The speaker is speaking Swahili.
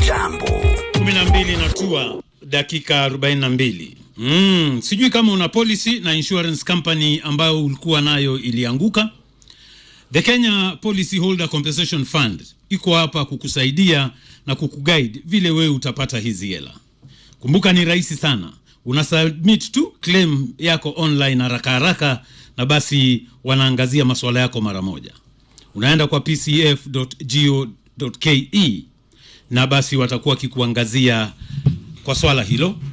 Jambo. 12 natua dakika 42. Mm, sijui kama una policy na insurance company ambayo ulikuwa nayo ilianguka. The Kenya Policy Holder Compensation Fund iko hapa kukusaidia na kukuguide vile wewe utapata hizi hela. Kumbuka ni rahisi sana, una submit tu claim yako online haraka haraka, na basi wanaangazia masuala yako mara moja. Unaenda kwa pcf.go.ke na basi watakuwa wakikuangazia kwa swala hilo